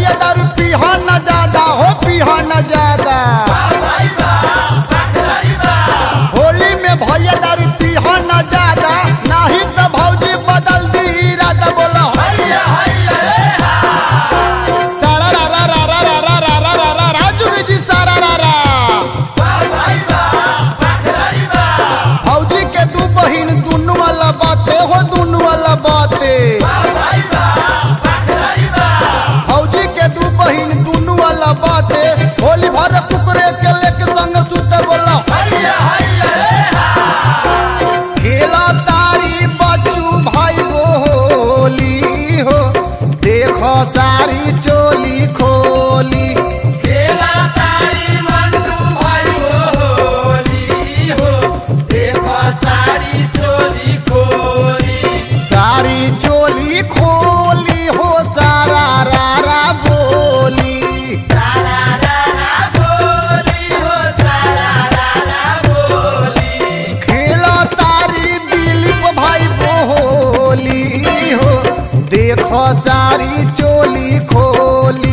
भैया दारू पीहा न ज्यादा हो पीहा न ज्यादा होली में भैया दारू पीहा न ज्यादा नहीं तो भौजी बदल दी इरादा बोला सारा रा रा रा रा रा रा रा रा रा रा रा जुगी जी सारा रा रा भौजी के दू बहिन दुनू वाला बाते हो दुनू वाला बाते भौजी के दू बहिन दुनू वाला बाते होली भर कुकरे के लेके संग सुते बोला खेला तारी बच्चू भाई वो होली हो देखो सारी चोली खोली सारी चोली खोली हो सारा रा रा बोली खेला तारी दिलीप भाई बोली हो देखो सारी चोली खोली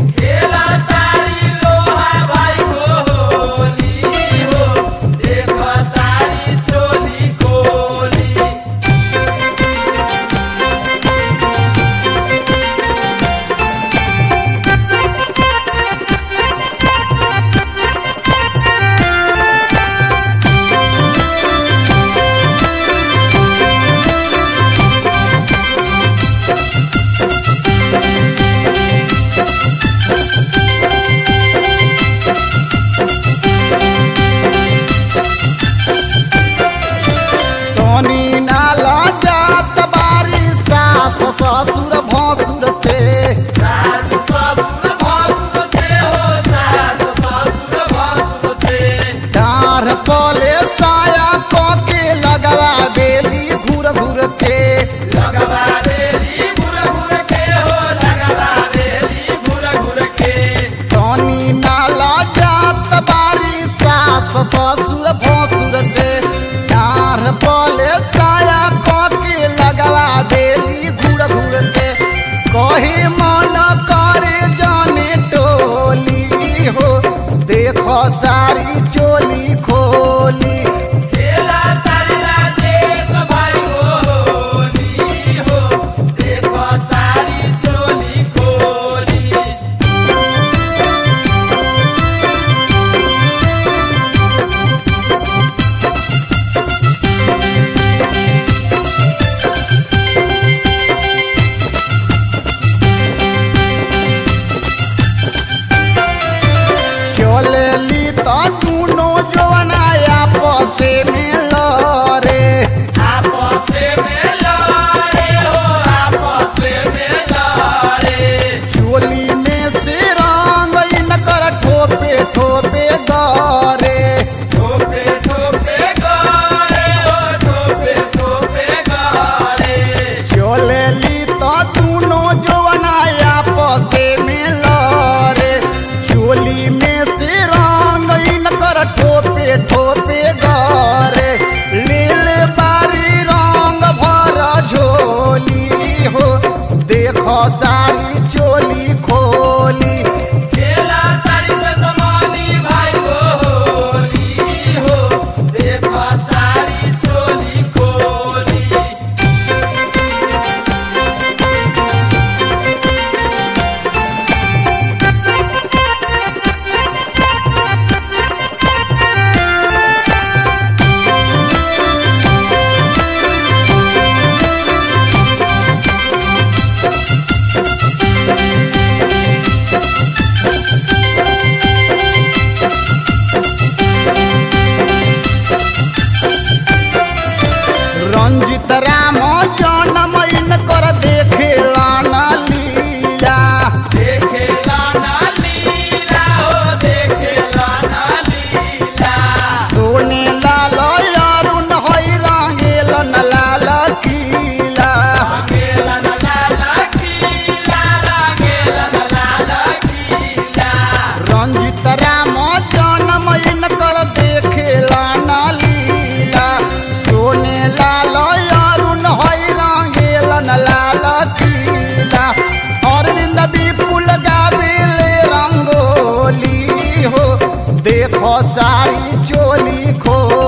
टोनी नाला जात बारी सास ससुर भसुर से डार पले साया कके लगवा बेली घूर घूर के टोनी नाला जात बारी सास ससुर भसुर से डार पले साया कके लगवा बेली घूर घूर के कही मन करे जाने टोली हो देखो सारी चोली खोली चलली तो दुनो जवना आपस में लड़े चोली में से रंग इनकर ठोपे ठोपे गरे चलली तो दुनो जवना आपस में लड़े चोली में से रंग इनकर ठोपे ठोपे गरे लील बारी रंग भर झोली हो देखो सारी चोली खोली रंजित राम जनम इनकर देखे लाना लीला सोने लाल अरुण हई रंगेलन लाल किला रंजित राम जनम इनकर देखे लाना लीला सोने लाल अरुण खोल